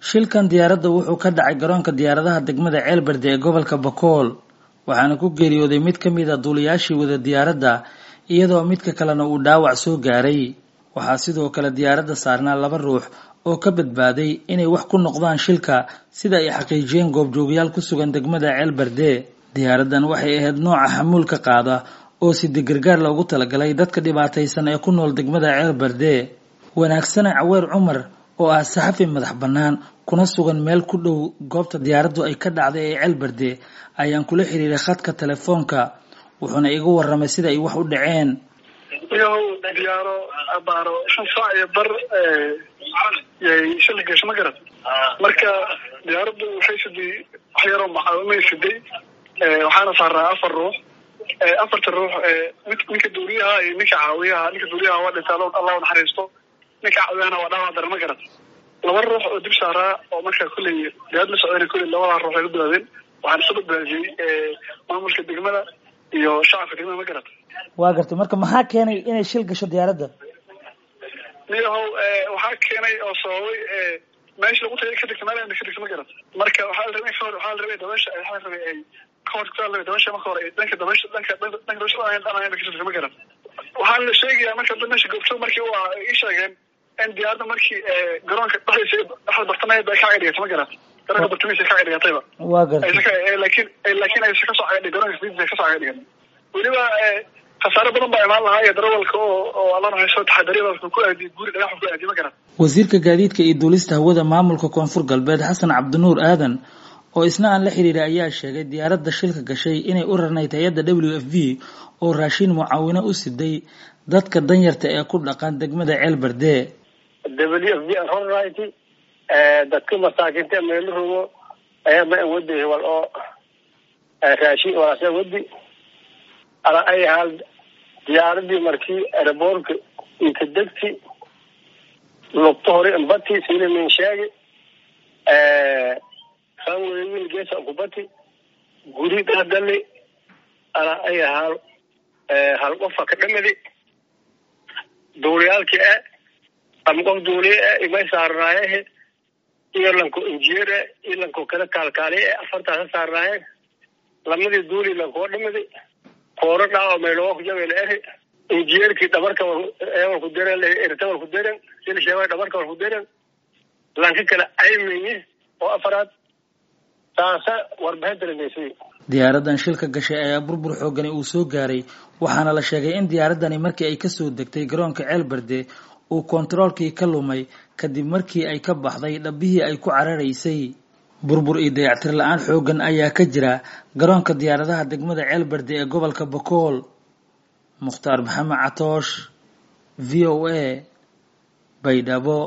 shilkan diyaaradda wuxuu ka dhacay garoonka diyaaradaha degmada ceelberde ee gobolka bakool waxaana ku geeriyooday mid ka mid a duuliyaashii wada diyaaradda iyadoo midka kalena uu dhaawac soo gaaray waxaa sidoo kale diyaaradda saarnaa laba ruux oo ka badbaaday inay wax ku noqdaan shilka sida ay xaqiijiyeen goobjoogayaal ku sugan degmada ceelberde diyaaraddan waxay ahayd nooca xamuulka qaada oo sida gargaar loogu talagalay dadka dhibaataysan ee ku nool degmada ceelberde wanaagsane caweer cumar oo ah saxafi madax bannaan kuna sugan meel ku dhow goobta diyaaraddu ay ka dhacday ee ceelberde ayaan kula xiriiray khadka telefoonka wuxuuna iga warramay sida ay wax u dhaceen iyahow diyaaro abaaro shan saac iyo bar yay shil gasho ma garat marka diyaaraddu waxay siday wax yaroo macaawimay siday waxaana saaraa afar ruux afarta ruux ninka duuliyaha iyo ninka caawiyaha ninka duuliyaha waa dhinta allah naxariisto ninka caawiyahana waa dhaawac dara ma garat laba ruux oo dib saaraa oo markaa kulley diyaarad la socdana kulley labadaa ruux ay ka badbaadeen waxaan isu badbaadiyey maamulka degmada iyo shacabka degmada ma garat waa gartay marka maxaa keenay inay shil gasho diyaaradda niyahow waxaa keenay oo sababay meesha lagu tagay ka degta meel ka degta ma garat marka waxaa la rabay kahor waxaa la rabay dabeesha waxaa la rabay ay kahor kaa la dabeesha marka hore dhanka dabeesha dhanka dhanka dabeesha aan dhanaan ka degta ma garat waxaa la sheegayaa marka dad meesha goobto markii waa ii sheegeen in diyaaradda markii garoonka dhexdiisa dhexda bartamaheed ay ka cagdhigata ma garat garoonka bartamihiisa ka cagdhigatayba waa gartay laakiin laakiin aysa kasoo cagdhi garoonka sidiisa kasoo cagdhigan weliba khasaare badan baa imaan lahaa iyo darawalka oo oo alla naxariisto taxadariyada ku aadiy guri dhagax ku aadiy ma garan wasiirka gaadiidka iyo duulista hawada maamulka koonfur galbeed xasan cabdinuur aadan oo isna aan la xiriiray ayaa sheegay diyaaradda shilka gashay inay u rarnayd hay-adda w f v oo raashin mucaawino u siday dadka danyarta ee ku dhaqan degmada ceelberde w f v aan rornayti dadka masaakinta meelo rogo ayaa ma wadi wal oo raashin walaasa wadi ala ay hal diyaaradii markii aeroboortka inka degti lugta hore imbati sina min sheegi ranweyil geesa kubati guri dhadali ala ay hal hal qofa ka dhamadi duuliyaalki e ama qof duuliye e imay saarnaayehe iyo lanko injineer e iyo lanko kala kaalkaaliye e afartaasa saarnaaye lamadii duuli lankoo dhamadi kooro dhaawa meeloo ku jabel eri injineerkii dhabarka walku deren erta walku deren sila sheegay dhabarka walku deren lanka kale aymenye oo afaraad taasa warbixin daremeysay diyaaraddan shilka gashay ayaa burbur xoogani uu soo gaaray waxaana la sheegay in diyaaraddani markii ay kasoo degtay garoonka ceelberde uu kontaroolkii ka lumay kadib markii ay ka baxday dhabbihii ay ku cararaysay burbur iyo dayactir la-aan xooggan ayaa ka jira garoonka diyaaradaha degmada ceelberde ee gobolka bakool mukhtaar maxamed catoosh v o a baydhabo